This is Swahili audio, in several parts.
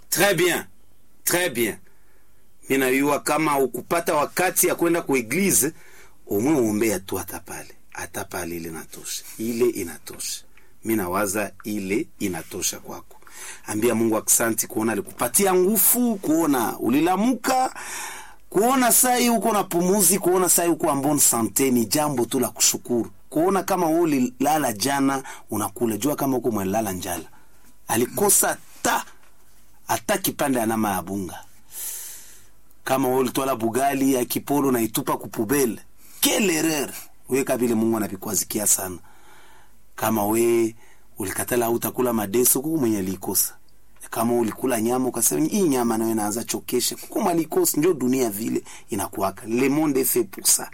Très bien, très bien. Mi najua kama ukupata wakati ya kwenda ku eglise, umwe uombea tu hata pale, hata pale ile inatosha, ile inatosha. Mi nawaza ile inatosha kwako. Ambia Mungu aksanti kuona alikupatia nguvu, kuona ulilamuka, kuona sai uko na pumuzi, kuona sai uko en bonne sante, ni jambo tu la kushukuru. Kuona kama wewe ulilala jana unakula, jua kama uko mwelala njala. Alikosa ta hata kipande ya nama ya bunga. Kama wewe ulitwala bugali ya kipolo na itupa kupubele, quelle erreur! Wewe kabile Mungu anapikwazikia sana. Kama we ulikatala au utakula madeso, kuku mwenye alikosa. Kama ulikula nyama ukasema hii nyama nayo inaanza chokesha, kuku malikosa. Ndio dunia vile inakuwaka, le monde est fait pour ça.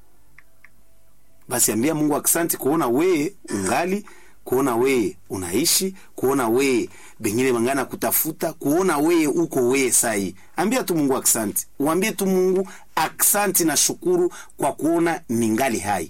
Basi ambia Mungu aksanti kuona we ungali kuona weye unaishi, kuona weye bengine bangana kutafuta, kuona weye uko weye sai. Ambia tu Mungu aksanti, uambie tu Mungu aksanti na shukuru kwa kuona ningali hai,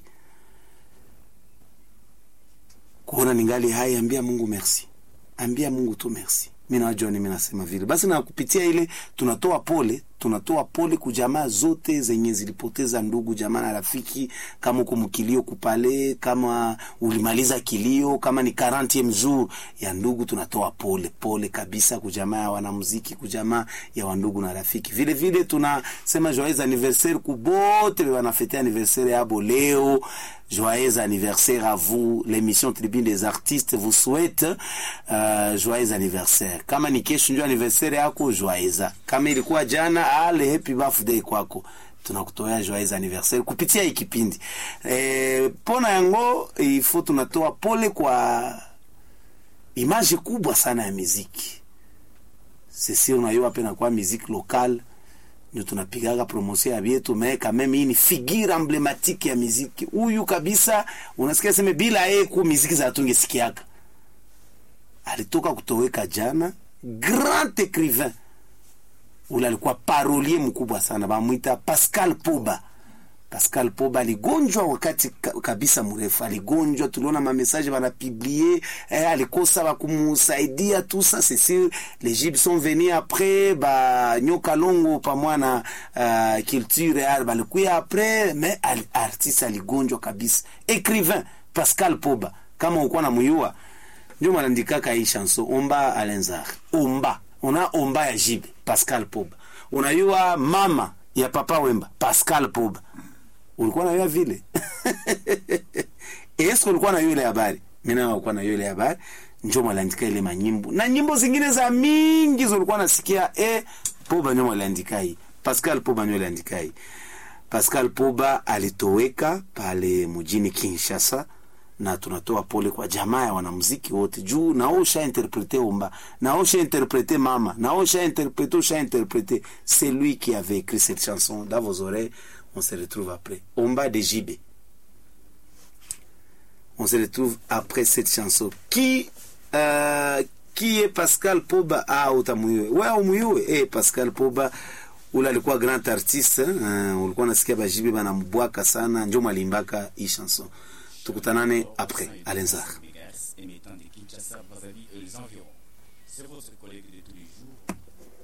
kuona ningali hai. Ambia Mungu merci, ambia Mungu tu merci. Mimi najua mimi nasema vile basi, na kupitia ile tunatoa pole, tunatoa pole kujamaa zote zenye zilipoteza ndugu jamaa na rafiki. Kama uko mkilio kupale, kama ulimaliza kilio, kama ni 40 jour ya ndugu, tunatoa pole pole kabisa kujamaa ya wanamuziki, kujamaa ya wandugu na rafiki. Vile vile tunasema joyeux anniversaire kubote wanafete anniversaire yabo leo. Joyeux anniversaire à vous. L'émission Tribune des artistes vous souhaite euh, joyeux anniversaire. Kama ni kesho ndio anniversaire yako, joyeux. Kama ilikuwa jana, ale happy birthday kwako. Tunakutoa joyeux anniversaire kupitia hii kipindi. Eh, pona yango ifo tunatoa pole kwa image kubwa sana ya muziki. Sisi unayua pena kwa muziki local ndio tunapigaga promotion ya vyetu meka meme. Hii ni figure emblematike ya muziki huyu kabisa, unasikia sema bila yeye ku muziki za tungesikiaka. Alitoka kutoweka jana, grand écrivain ule alikuwa parolier mkubwa sana, bamwita Pascal Poba. Pascal Poba aligonjwa wakati kabisa mrefu, aligonjwa, tuliona mamesaje banapiblie eh, alikosa bakumusaidia tout ça c'est sûr les Gypes sont venus après ba nyoka longo pamoja na uh, culture ya balikuya après mais al, artiste aligonjwa kabisa. Écrivain Pascal Poba, kama uko na muyua ndio mwanandikaka hii chanson omba alenzar omba una omba ya Jibe Pascal Poba, unayua mama ya Papa Wemba Pascal Poba ulikuwa na yule vile esko ulikuwa na yule habari mimi na ulikuwa na yule habari njoo mwaliandika ile manyimbo na nyimbo zingine za mingi zilikuwa nasikia eh Poba njoo mwaliandika hii Pascal Poba njoo mwaliandika hii Pascal Poba alitoweka pale mjini Kinshasa na tunatoa pole kwa jamaa ya wanamuziki wote juu nao sha interprete omba nao sha interprete mama nao sha interprete sha interprete c'est lui qui avait écrit cette chanson dans vos oreilles on se retrouve après. Omba de JB. On se retrouve après cette chanson. Qui, euh, qui est Pascal Poba? Ah, utamuyue. Ouais, umuyue. Eh, Pascal Poba ule alikuwa grand artiste uh, ulikuwa nasikia bajibi banambwaka sana, njo mwalimbaka hii chanson. Tukutanane après Alenzar. C'est votre collègue de tous les jours.